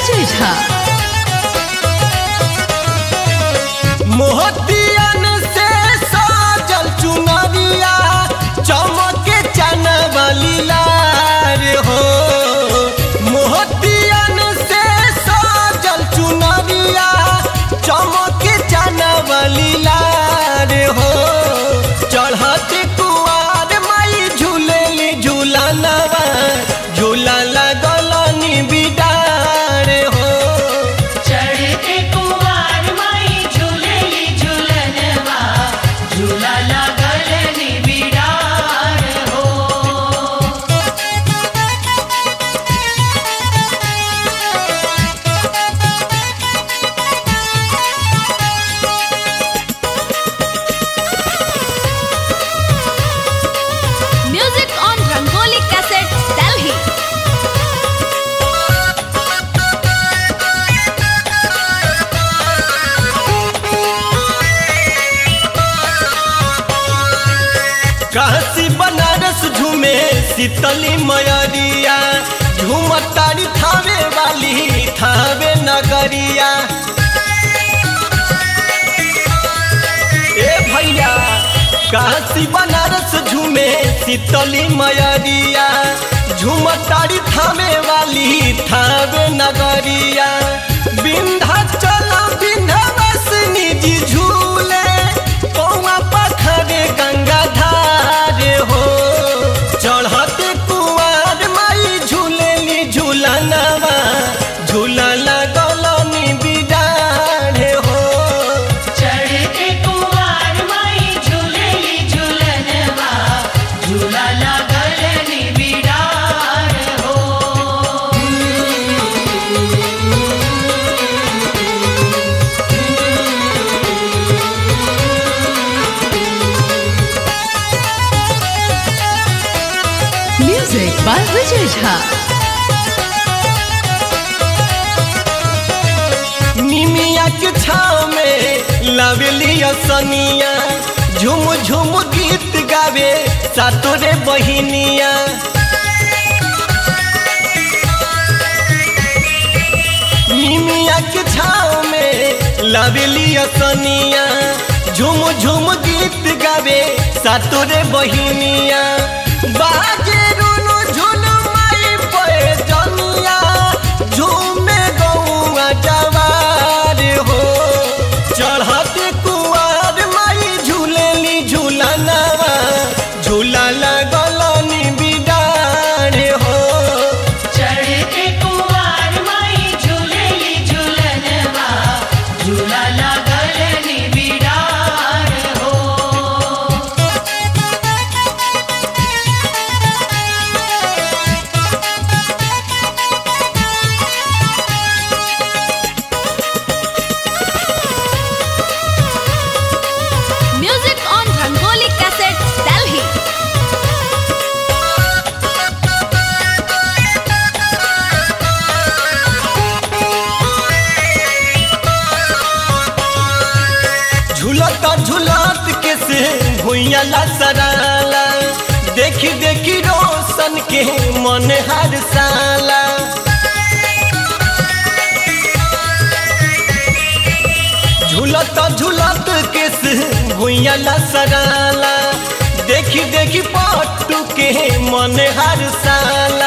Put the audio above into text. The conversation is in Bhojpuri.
विजय झा मोहतियन से साजल चुनरिया चमके चनबली लार हो मोहतियन से साजल चुनरिया चमके चनबली लार हो चढ़त कुआर माई झूलेली झूलनवा झूला लगलनी बिडार हो चढ़ते कुवार माई झूलेली झूलनवा झूला लागल निबिडार हो music on Rangoli cassette Delhi Kashi Banaras झूमे शीतली मयरिया झूमतारी थावे वाली थावे नगरिया ए भैया काशी बनारस झूमे शीतली मयरिया झूमतारी थावे वाली थावे नगरिया विंध्याचल विंध्यवासिनी जी झूले कौआ पखरे गंगा धार हो चढ़ते कुआर माई झूलेली झूलनवा झूला लगलनी बिडार हो चढ़ते कुवार माई झूलेली झूलनवा झूला लागल निबिडार हो म्यूजिक बाय विजय झा निमिया के छाव में लावेली सनिया झुम झुम गीत गावे सातोरे बहिनिया निमिया के छाव में लावेली सनिया झुम झुम गीत गावे सातोरे बहिनिया बाजे रुनु झुन माई पे जनिया झूमे गौआ जवार हो चढ़ते कुआर माई झूलेली झूलनवा झूला लगलनी बिडार हो चढ़ते कुवार माई झूलेली झूलनवा झूला लागल निबिडार हो music on Rangoli cassette Delhi झूलत झूलत के से भुइया ला सराला देखी देखी रोशन के मन हर साला झूलत झूलत के से भुइया ला सराला देखी देखी पट्टू के मन हर साला